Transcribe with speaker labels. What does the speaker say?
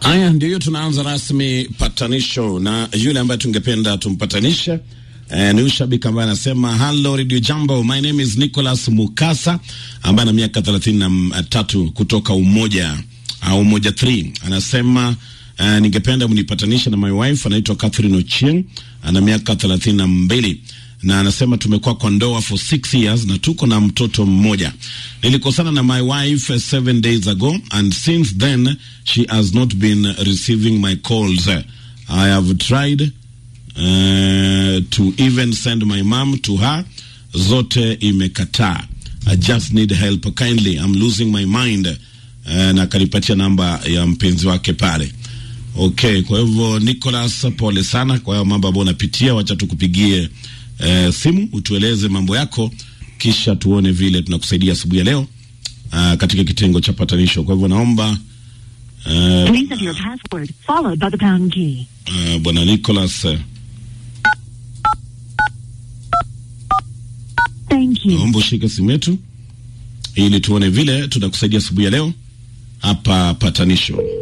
Speaker 1: Haya, ndiyo tunaanza rasmi patanisho na yule ambaye tungependa tumpatanishe eh, ni ushabiki ambaye anasema hello radio jambo, my name is Nicholas Mukasa ambaye ana miaka thelathini na tatu kutoka Umoja au Umoja 3 anasema uh, ningependa mnipatanishe na my wife anaitwa Catherine Ochieng ana miaka thelathini na mbili na anasema tumekuwa kwa ndoa for six years na tuko na mtoto mmoja. Nilikosana na my wife uh, seven days ago and since then she has not been receiving my calls. I have tried uh, to even send my mom to her, zote imekataa. I just need help kindly, I'm losing my mind. Uh, na akanipatia namba ya mpenzi wake pale. Okay, kwa hivyo Nicholas, pole sana kwa hayo mambo ambayo unapitia. Wacha tukupigie eh, simu utueleze mambo yako, kisha tuone vile tunakusaidia asubuhi ya leo uh, katika kitengo cha patanisho. Kwa hivyo naomba eh,
Speaker 2: Please enter your password followed by the pound key.
Speaker 1: uh, bwana Nicholas eh,
Speaker 2: Thank you.
Speaker 1: naomba ushike simu yetu ili tuone vile tunakusaidia asubuhi ya leo hapa patanisho.